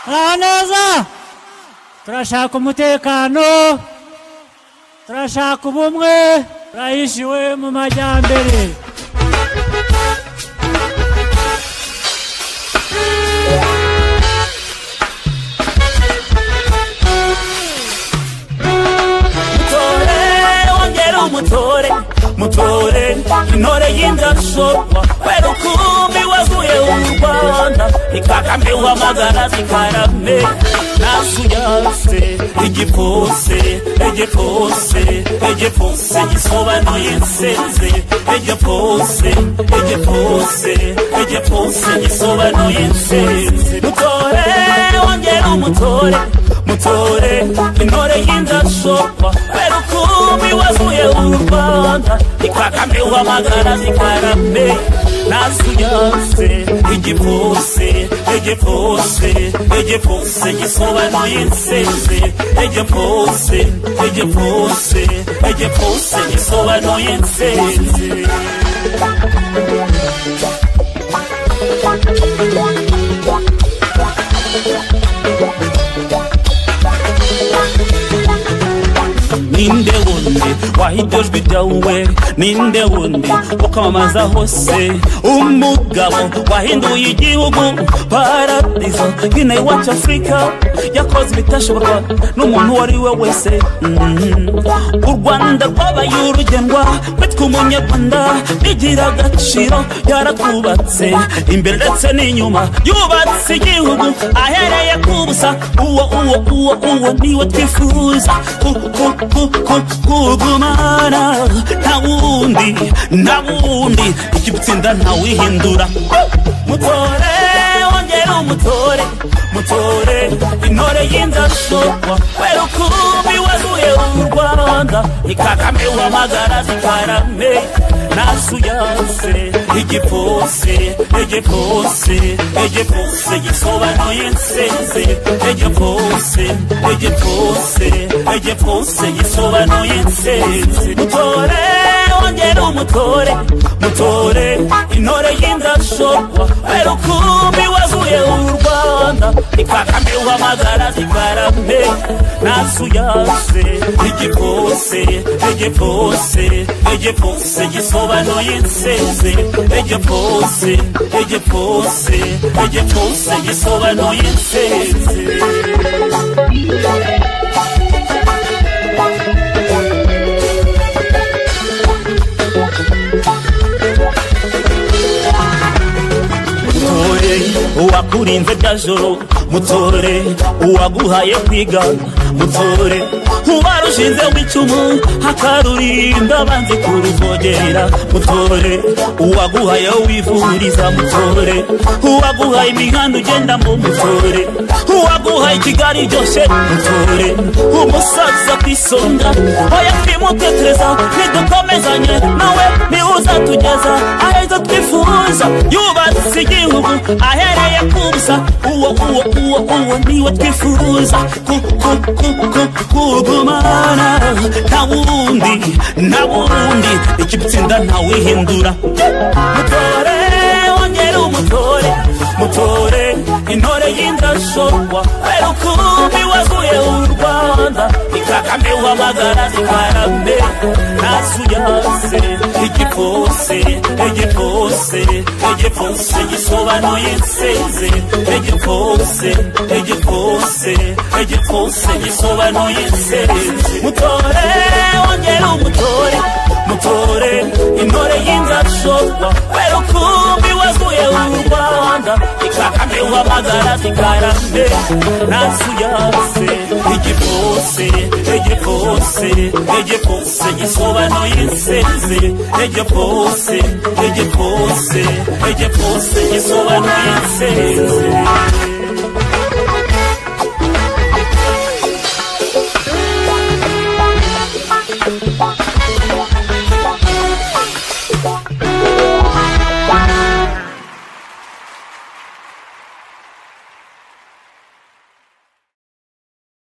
Abanoza turashaka umutekano turashaka ubumwe turahishiwe mu majyambere mutore wongere umutore mutore intore y'indanshorwa kubera ukumbi waguye u rwanda ni kagame wamagana zikarame nasuyase igipfunsi igipfunsi igipfunsi gisobanuye insinzi igipfunsi igipfunsi igipfunsi gisobanuye insinzi mutore wongere umutore mutore intore y'indanshorwa kubera ukumbi wazuye u rwanda ni kagame wamagana zikarame nasuyase igipfunsi igipfunsi igipfunsi gisobanuye insinzi igipfunsi igipfunsi igipfunsi gisobanuye insinzi ninde wundi wahidejwe ibyawe ninde wundi ukamamaza hose umugabo wahinduye igihugu paradizo nyine iwacu afurika yakoze ibitashoborwa n'umuntu uwo ari we wese Mhm. u rwanda rwabaye urugendwa kwitwa umunyarwanda bigira agaciro yaratwubatse imbere ndetse n'inyuma yubatse igihugu ahereye ku busa uwo uwo uwo uwo niwe twifuza ku- ku- ku- ku- kugumana nta wundi nta wundi iki gutsinda ntawihindura mutore wongere umutore mutore intore y'indashorwa kubera ukumbi wazuye u rwanda ni kagame wamagara zikarame nasuyase igipfunsi igipfunsi igipfunsi gisobanuye insinzi igipfunsi igipfunsi igipfunsi gisobanuye insinzi mutore wongere umutore mutore intore y'indashorwa kubera ukumbi wazuye u rwanda ni kagame wamagara zikarame nasuyase igipfunsi igipfunsi igipfunsi gisobanuye insinzi igipfunsi igipfunsi igipfunsi gisobanuye insinzi mutore uwakurinze bya joro mutore uwaguhaye kwiga mutore ubarushinze w'icumu akarurinda banze kuruvogera mutore uwaguhaye wivuriza mutore uwaguhaye imihanda ugendamo mutore uwaguhaye kigali iryoshye mutore umusaza ku isonga oya twimutekereza ntidukomezanye nawe niwuzatugeza aheza twifuza yubatse igihugu ahereye ku busa uwo uwo uwo uwo niwe twifuza ku- ku- ku- ku- kugumana nta wundi nta wundi iki gutsinda ntawihindura mutore wongere umutore mutore intore y'indanshorwa kubera ukumbi waguye u rwanda ni kagame wamagara zikarame nasuyase igipfunsi igipfunsi igipfunsi gisobanuye insinzi igipfunsi igipfunsi igipfunsi gisobanuye insinzi mutore wongere umutore mutore intore y'indanshorwa kubera ukumbi waguye u rwanda ni kagame wamagara zikarame nasuyase igipfunsi igipfunsi igipfunsi gisobanuye insinzi igipfunsi igipfunsi igipfunsi gisobanuye insinzi